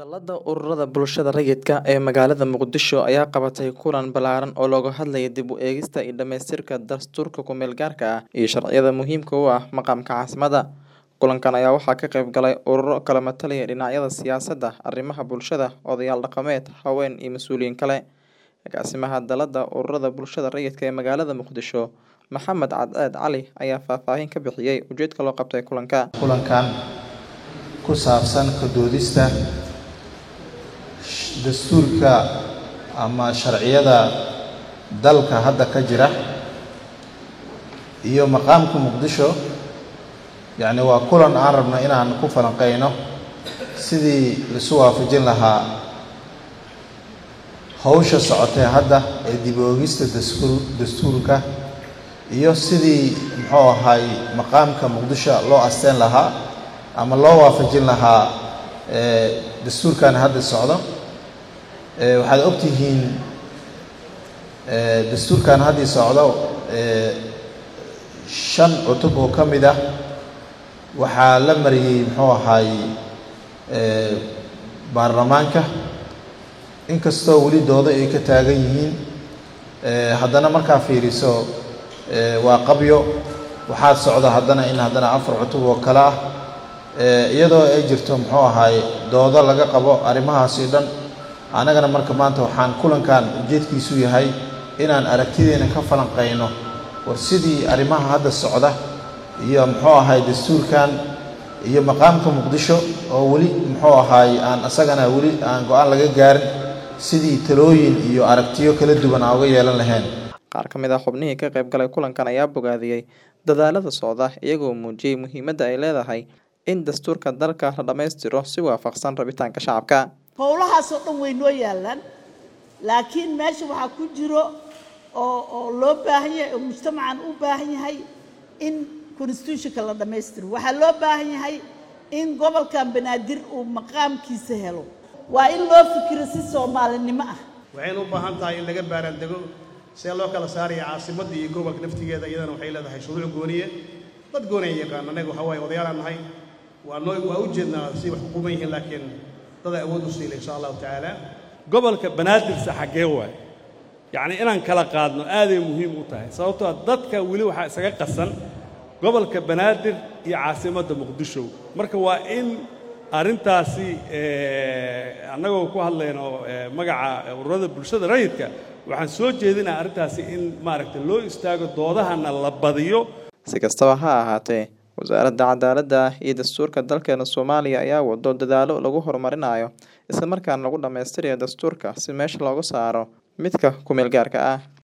Dallada ururada bulshada rayidka ah ee magaalada Muqdisho ayaa qabatay kulan ballaaran oo looga hadlayay dib u eegista iyo dhamaystirka dastuurka ku meel gaarka ah iyo sharciyada muhiimka u ah maqaamka caasimadda. Kulankan ayaa waxaa ka qayb galay ururo kala matalaya dhinacyada siyaasadda, arrimaha bulshada, odayaal dhaqameed, haween iyo mas'uuliyiin kale. Agaasimaha Dallada ururada bulshada rayidka ee magaalada Muqdisho, Maxamed Cadceed Cali ayaa faahfaahin ka bixiyay ujeedka loo qabtay kulanka. kulankan ku saabsan ka doodista dastuurka ama sharciyada dalka hadda ka jira iyo maqaamka muqdisho yacni waa kulan aan rabno inaan ku falanqeyno sidii laisu waafajin lahaa hawsha socotee hadda ee dib u eegista daskuur dastuurka iyo sidii muxuu ahay maqaamka muqdisho loo asteen lahaa ama loo waafajin lahaa ee dastuurkan hadda socdo ee waxaad ogtihiin ee dastuurkan haddii socdo ee shan cutub oo ka mid ah waxaa la mariyey muxuu ahay ee baarlamaanka inkastoo weli doodo ay ka taagan yihiin ee haddana markaa fiiriso ee waa qabyo waxaa socda haddana in haddana afar cutub oo kale ah ee iyadoo ay jirto muxuu ahay doodo laga qabo arrimahaasi dhan annagana marka maanta waxaan kulankan ujeedkiisu yahay inaan aragtideena ka falanqeyno war sidii arrimaha hadda socda iyo muxuu ahay dastuurkan iyo maqaamka muqdisho oo weli muxuu ahay aan isagana weli aan go-aan laga gaarin sidii talooyin iyo aragtiyo kala duwan aan uga yeelan lahayn Qaar ka mid ah xubnihii ka qayb galay kulankan ayaa bogaadiyey dadaalada socda iyagoo muujiyey muhiimadda ay leedahay in dastuurka dalka la dhammaystiro si waafaqsan rabitaanka shacabka. howlahaasoo dhan way noo yaallaan laakiin meesha waxaa ku jiro oo oo loo baahan yahay oo mujtamacan u baahan yahay in constitutionka la dhammaystiro waxaa loo baahan yahay in gobolkan banaadir uu maqaamkiisa helo waa in loo fikiro si soomaalinimo ah waxayna u baahan tahay in laga baaraandego see loo kala saaraya caasimadda iyo gobolka naftigeeda iyadana waxay leedahay shuruuc gooniye dad gooniya yaqaan annaga waxaa waaye odayaalaan nahay waa noo waa u jeednaa si wax xukuman yihiin laakiin dada awood u siila insha allahu tacaala gobolka banaadirse xaggee waay yacnii inaan kala qaadno aaday muhiim u tahay sababtoo ah dadka weli waxaa isaga qasan gobolka banaadir iyo caasimadda muqdisho marka waa in arrintaasi annagoo ku hadlayno magaca ururada bulshada rayidka waxaan soo jeedinaa arrintaasi in maaragtay loo istaago doodahana la badiyo Si kastaba ha ahaatee, Wasaaradda Cadaaladda iyo Dastuurka dalkeena Soomaaliya ayaa wado dadaallo lagu horumarinayo isla markaana lagu dhammaystirayo dastuurka si meesha looga saaro midka ku meel gaarka ah.